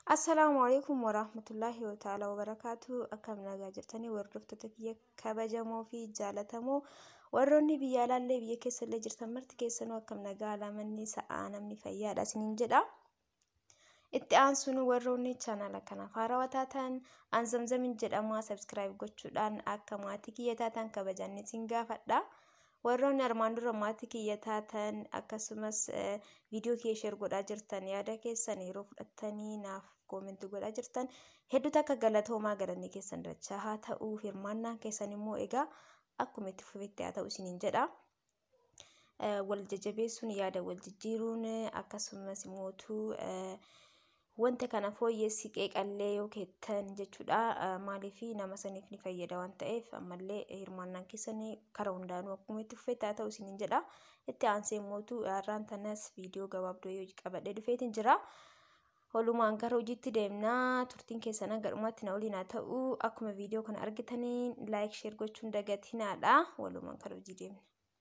Assalaamu alaikum warahmatullahi ta'ala wabarakaatu akkam nagaa jirtanii hordoftoota kiyya kabajamoo fi jaalatamoo warroonni biyya alaallee biyya keessallee jirtan marti keessanuu akkam nagaa alaamanni sa'aa namni fayyaadha isiniin jedha. Itti aansuun warroonni chaanala kanaaf haarawaa taatan aan zamzamin jedhama sabskiraayib gochuudhaan akka maatii kiyya taatan kabajaan isin gaafadha. warroonni armaan dura maatii kiyya taatan akkasumas viidiyoo kiyya sheer godhaa jirtan yaada keessan yeroo fudhattanii naaf koomentii godhaa jirtan hedduutu akka galatoomaa galanni keessan dachaa haa ta'u hirmaannaan keessan immoo egaa akkuma itti fufetti haa ta'u isiniin jedha. Wal jajjabeessuun yaada wal jijjiiruun akkasumas mootuu wanta kana fooyyessi qeeqallee yoo keettan jechuudha maaliif nama saniif ni fayyada waan ta'eef ammallee hirmaannaan keessanii karaa hundaanuu akkuma itti fufetti haa ta'u isiniin jedha itti aansee mootuu har'aan tanas viidiyoo gabaabduu yoo qabadhee dhufeetiin jira. Walumaan gara hojiitti deemnaa turtiin keessan hanga dhumaatti na waliin haa ta'u akkuma viidiyoo kana argitaniin laayik sheer gochuun dagatinaadha walumaan gara hojii deemna.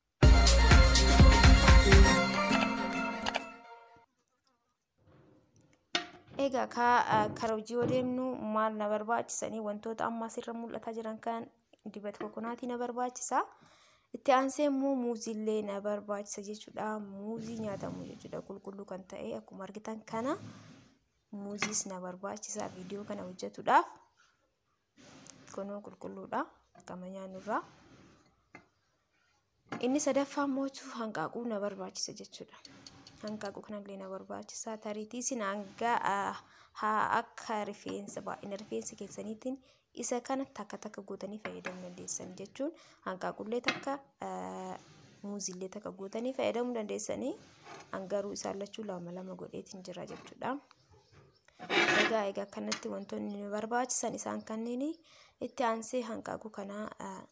Egaa karaa hojii yoo deemnu maal na barbaachisanii wantoota amma asirra mul'ataa jiran kan dibata kokonaatii na barbaachisa. Itti aansee immoo muuziillee na barbaachisa jechuudha. Muuzii nyaatamu jechuudha qulqulluu kan ta'e akkuma argitan kana muuziis na barbaachisa viidiyoo kana hojjetuudhaaf. Kunoo qulqulluudha akkama nyaannurraa. Inni sadaffaa immoo hanqaaquu na barbaachisa jechuudha. hanqaaquu kanallee na barbaachisa. Tariitii isin hanga haa akka rifeensa baay'ina rifeensa keessaniitiin isa kana takka takka gootanii fayyadamuu dandeessan jechuun hanqaaqullee takka muuziillee takka gootanii fayyadamuu dandeessanii hangaruu isaan lachuu lama lama godheetiin jira jechuudha. Egaa egaa kanatti wantoonni nu barbaachisan isaan kanneen itti aansee hanqaaquu kana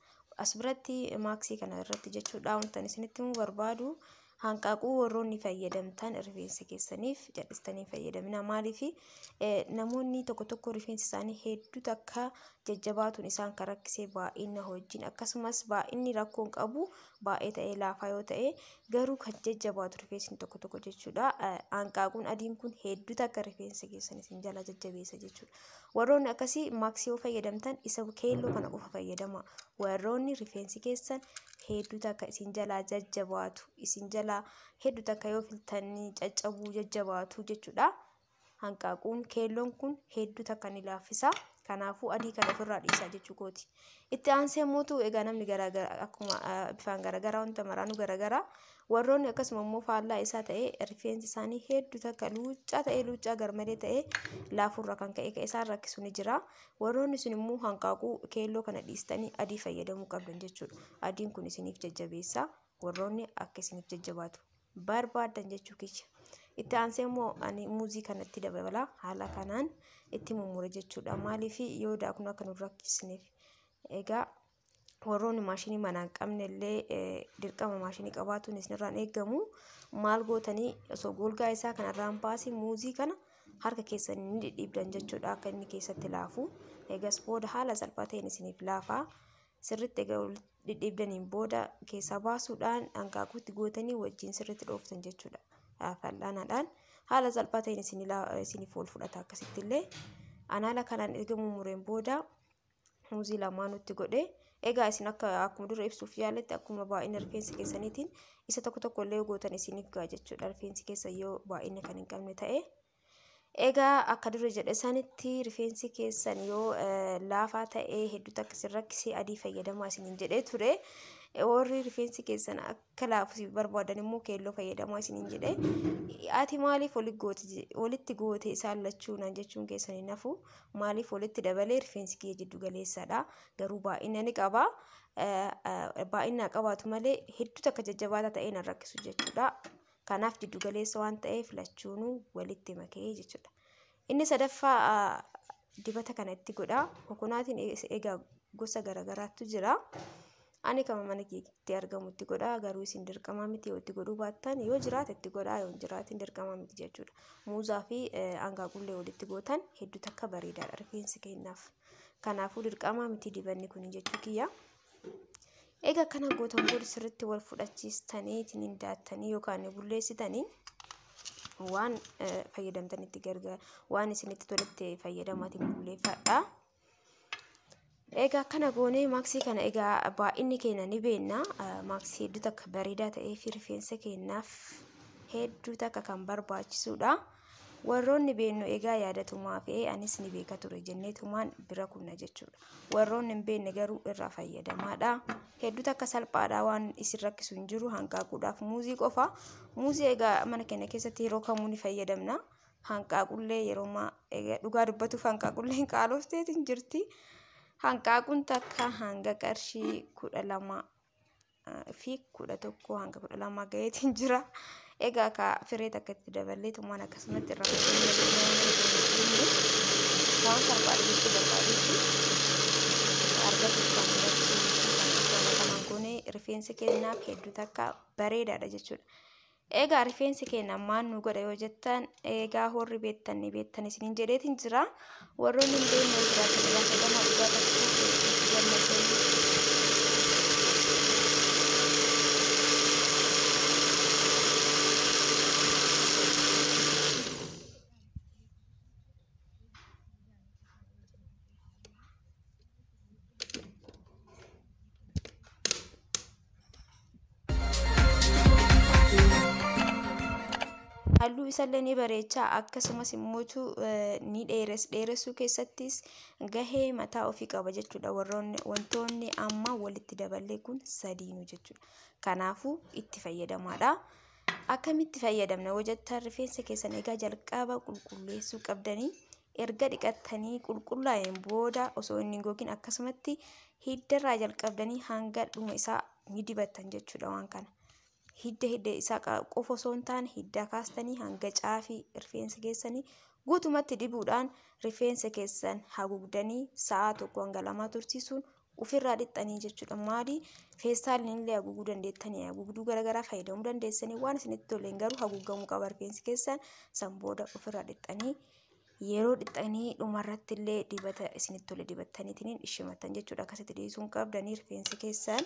as biratti maaksii kana irratti jechuudha wantan isinitti himuu barbaadu. hanqaaquu warroonni fayyadamtan rifeensa keessaniif jal'istanii fayyadamina maaliif namoonni tokko tokko rifeensi isaanii hedduu takka jajjabaatuun isaan kan rakkisee baay'ina wajjin akkasumas baay'inni rakkoon qabu baay'ee ta'ee laafaa yoo ta'e garuu kan jajjabaatu rifeensi tokko tokko jechuudha hanqaaquun adiin kun hedduu takka rifeensa keessanii isin jala jajjabeessa jechuudha warroonni akkasii maaksii yoo fayyadamtan isa keelloo kana qofa fayyadama warroonni rifeensi keessan hedduu takka isin jalaa jajjabaatu isin jalaa hedduu takka yoo filtanii caccabuu jajjabaatu jechuudha. Hanqaaquun keelloon kun hedduu takka ni laaffisa. Kanaafuu adii kana ofirraa dhiisaa jechuu kooti. Itti aansee mootu egaa namni garaagara akkuma bifaan garaagaraa wanta maraanuu garaagaraa warroonni akkasuma immoo faallaa isaa ta'ee rifeensi isaanii hedduu takka luuccaa ta'ee luuccaa garmalee ta'ee laafurra kan ka'e ka'e isaan rakkisu ni jira. Warroonni sun immoo hanqaaquu keelloo kana dhiistanii adii fayyadamuu qabdan jechuudha. Adiin kun isiniif jajjabeessa. Warroonni akka isiniif jajjabaatu barbaadan jechuu kiyya. Itti aansee immoo ani muuzii kanatti dabala haala kanaan itti mummure jechuudha. Maaliif yoo daakun akka nu rakkisneef. Egaa warroonni maashinii manaa hin qabne illee dirqama maashinii qabaatuun isinirraan eegamu maal gootanii osoo golgaa isaa kanarraan baasii muuzii kana harka keessanii ni dhidhiibdan jechuudha akka inni keessatti laafu. Egas booda haala salphaa ta'een isiniif laafaa. Sirriitti egaa dhidhiibdaniin booda keessaa baasuudhaan hanqaaquutti gootanii wajjin sirriitti dhooftan jechuudha. Fal'aanaadhaan haala salphaa ta'een isiniif ol fudhata akkasitti illee. Anaala kanaan erga mummureen booda muuzii lamaanutti godhee egaa isin akka akkuma dura ibsuuf yaaletti akkuma baay'ina rifeensa keessaniitiin isa tokko tokko illee gootan isiniif ga'a jechuudha rifeensi keessan yoo baay'ina kan hin qabne ta'e. Egaa akka dura jedhe sanitti rifeensi keessan yoo laafaa ta'ee hedduu takka isin rakkisee adii fayyadamaa isiniin jedhee ture. Warri rifeensi keessan akka laafu barbaadan immoo keelloo fayyadamaa isiniin jedhee ati maaliif walitti goote isaan lachuu naan jechuun keessan hin hafu maaliif walitti dabalee rifeensi kiyya jiddu galeessadha garuu baay'ina ni qaba baay'ina qabaatu malee hedduu takka jajjabaataa ta'ee nan rakkisu jechuudha. Kanaaf jiddu galeessa waan ta'eef lachuunuu walitti makee jechuudha. Inni sadaffaa dibata kana itti godha. Kokonaatiin egaa gosa garaagaraatu jira. Ani kama mana keetti argamutti godha garuu isin dirqamaa miti yoo itti godhuu baattan yoo jiraate itti godhaa yoo hin jiraatin dirqamaa miti jechuudha. Muuzaa fi hanqaaqullee walitti gootan hedduu takka bareedaadha rifeensi kennaaf. Kanaafuu dirqamaa miti dibanni kun jechuu kiyya. Egaa kana gootan booda sirriitti wal fudhachiistanii ittiin daattanii yookaan bulleessitanii waan fayyadamtanitti gargaara waan isinitti toletti fayyadamaatiin bulleeffadha. Egaa akkana goonee maaksii kana egaa baay'inni keenya ni beekna. Maaksii hedduu takka bareedaa ta'ee fi rifeensa keenyaaf hedduu takka kan barbaachisudha. Warroonni beeknu egaa yaadatumaa fi anis ni beeka ture jenneetumaan bira kunna jechuudha. Warroonni hin beekne garuu irraa fayyadamaadha. Hedduu takka salphaadha waan isin rakkisu hin jiru hanqaaquudhaaf muuzii qofa. Muuzii egaa mana keenya keessatti yeroo kamuu ni fayyadamna. Hanqaaqullee yeroo dhugaa dubbatuuf hanqaaqullee qaalofteetiin jirti. Hanqaaquun takka hanga qarshii kudha lama fi kudha tokko hanga kudha lama gaheetiin jira. Egaa ka firee takka itti daballee tumaan akkasumatti irraa waan salphaadha jechuu barbaadeetti argachuuf kan irratti goonee rifeensi keenyaaf hedduu takka bareedaadha jechuudha. Egaa rifeensi keenya maan nu godha yoo jettan egaa horri beektan ni beektan isiniin jedheetiin jira. Warroonni hin beekne jiraatan irraa fayyadamaa dhugaa tokko gammadanii halluu isallee ni bareecha akkasumas immoo ni dheeres dheeressuu keessattis gahee mataa ofii qaba jechuudha warroonni wantoonni amma walitti daballee kun sadiinu jechuudha kanaafuu itti fayyadamaadha akkamitti fayyadamna yoo jettan rifeensa keessan egaa jalqaba qulqulleessuu qabdanii erga dhiqattanii qulqullaa'een booda osoo inni hin gogin akkasumatti hiddarraa jalqabdanii hanga dhuma isaa ni dibattan jechuudha waan kana. hidda hidda isaa qofa osoo hin taane hidda kaastanii hanga caafii rifeensa keessanii guutumatti dibuudhaan rifeensa keessan haguugdanii sa'a tokko hanga lamaa tursiisuun ofirraa dhixxanii jechuudha. Maali feestaalin illee haguuguu dandeettanii haguugduu garaagaraa fayyadamuu dandeessanii waan isinitti toleen garuu haguugamuu qaba rifeensi keessan san booda ofirraa dhixxanii yeroo dhixxanii dhumarratti illee dibata isinitti tole dibattaniitiin ishimattan jechuudha. Akkasitti dhiisuun qabdanii rifeensi keessan.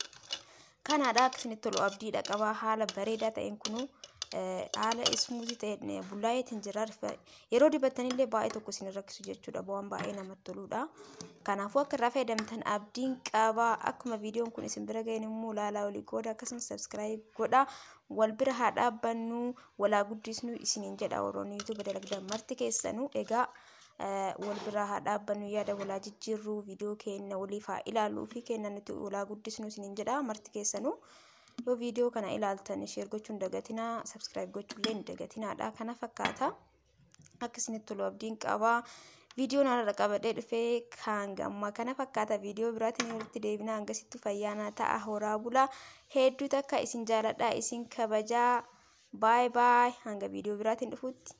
kanaadha akkasinitti tolu abdiidha qaba haala bareedaa ta'een kunu haala ismuuzii ta'een bullaa'eetiin jira yeroo dibattanillee baay'ee tokko isin rakkisu jechuudha waan baay'ee namatti toludha kanaafuu akka irraa fayyadamtan abdiin qaba akkuma viidiyoon kun isin bira ga'een immoo laalaa olii qooda akkasumas sabskiraayib godha wal bira haa dhaabbannu walaa guddisnu isiniin jedha warroonni yuutuuba dalagdan marti keessanuu egaa wal biraa haa dhaabbannu yaada walaa jijjiirruu viidiyoo keenya waliif haa ilaalluu fi kennan nuti walaa guddisnu isiniin jedha marti keessanuu yoo viidiyoo kana ilaaltan sheer gochuun dagatinaa sabskiraayib gochuullee hin dagatinaadha kana fakkaata akka isinitti tolu abdiin qabaa viidiyoon haala qabadhee dhufee kan gamma kana fakkaata viidiyoo biraatiin walitti deebinaa hangasittu fayyaanaa ta'a horaa bulaa hedduu takka isin jaaladha isin kabajaa baay baay hanga viidiyoo biraatiin dhufuutti.